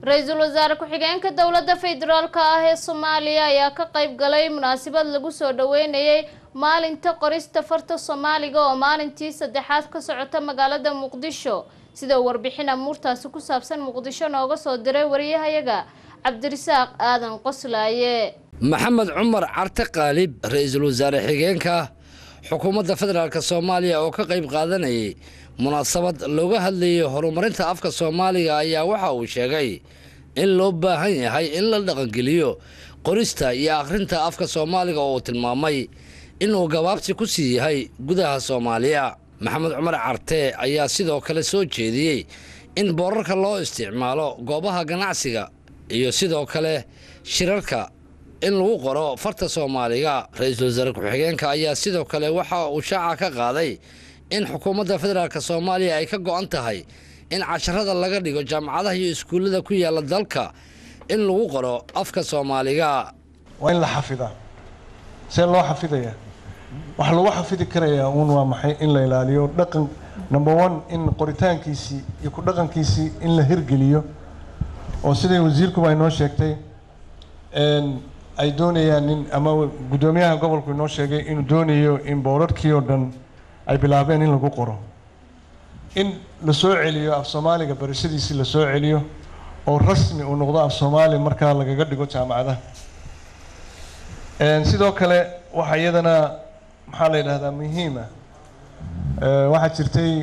ra-iisul wasaare ku-xigeenka dowladda federaalk ah ee soomaaliya ayaa ka qayb galay munaasabad lagu soo dhaweynayay maalinta qorista farta soomaaliga oo maalintii saddexaad ka socota magaalada muqdisho sida warbixin amuurtaasi ku saabsan muqdisho nooga soo diray wariyahayaga cabdirisaaq aadan qoslaaye maxamed cumar carte qaalib ra-iisul wasaare xigeenka xukuumadda federaalk soomaaliya oo ka qayb qaadanayay munaasabad looga hadlayay horumarinta afka soomaaliga ayaa waxa uu sheegay in loo baahan yahay in la dhaqangeliyo qorista iyo akhrinta afka soomaaliga oo uu tilmaamay inuu gabaabsi ku sii yahay gudaha soomaaliya maxamed cumar carte ayaa sidoo kale soo jeediyey in boorarka loo isticmaalo goobaha ganacsiga iyo sidoo kale shirarka in lagu qoro farta soomaaliga ra-iisul wasaare ku-xigeenka ayaa sidoo kale waxa uu shaaca ka qaaday in xukuumadda federaalk soomaaliya ay ka go-an tahay in casharada laga dhigo jaamacadaha iyo iskuullada ku yaala dalka in lagu qoro afka soomaaliga waa in la xafidaa see loo xafidayaa waxaa lagu xafidi karayaa uun waa maxay in la ilaaliyo dhaqan number one in qoritaankiisii iyo ku dhaqankiisii in la hirgeliyo oo siday wasiirkuba ay noo sheegtay ay doonayaan in ama guddoomiyaha gobolku inoo sheegay inuu doonayo in boorarkii oo dhan ay bilaabeen in lagu qoro in la soo celiyo af soomaaliga barashadiisii la soo celiyo oo rasmi uu noqdo af soomaali markaa lagaga dhigo jaamacadaha sidoo kale waxaa iyadana maxaa la yidhahdaa muhiima waxaa jirtay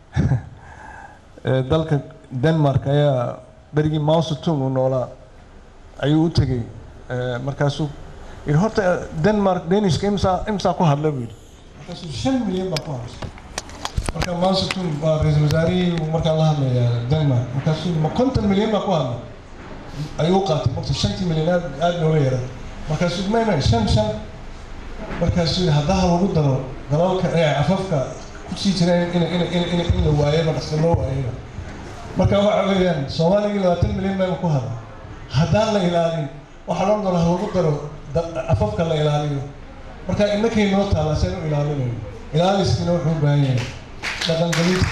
dalka denmark ayaa berigii mausetung uu noolaa ayuu u tegey markaasuu yidhi horta denmark danishka imsaa imsaa ku hadla buu yidhi markaasuu shan milyan baa ku hadlay marka mausetung waa ra-iisul wasaarihii uu markaa la hadlayaa denmark markaasuu ma konton milyan baa ku hadlay ayuu u qaatay marta shantii milyan aad aada nooga yara markaasuu may may shan shan markaasuu yidhi haddaha lagu daro dalalka ee afafka kusii jireen in in in in in la waayaba dhaqsa loo waayaba marka waxa weeyaan soomaaligii labaatan milyan bayba ku hadla haddaan la ilaalin waxaa loo dalo ha lagu daro afafka la ilaaliyo marka innakay noo taalla seen u ilaalinayo ilaaliskiina wuxuu u baahan yahay dhaqangelinta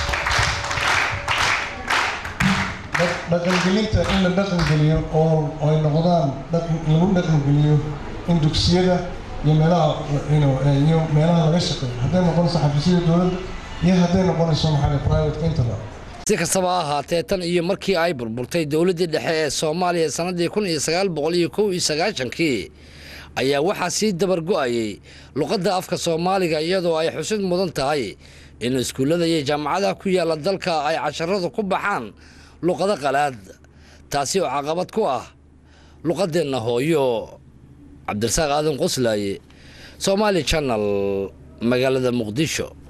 dhaqangelinta in la dhaqangeliyo oo ay noqdaan lagu dhaqangeliyo in dugsiyada iyo meelaha iyo meelaha laga shaqeeyo hadday noqonayso xafiisyada dowladda iyo hadday noqonayso maxaa private intaba si kastaba ha ahaatee tan iyo markii ay burburtay dowladdii dhexe ee soomaaliya sannadii kun iyo sagaal boqol iyo kow iyo sagaashankii ayaa waxaa sii dabargo-ayay luqadda afka soomaaliga iyadoo ay xusid mudan tahay in iskuullada iyo jaamacadaha ku yaalla dalka ay casharadu ku baxaan luqado qalaad taasi oo caqabad ku ah luqadeenna hooyo cabdirasaaq aadan qoslaaye somaali janal magaalada muqdisho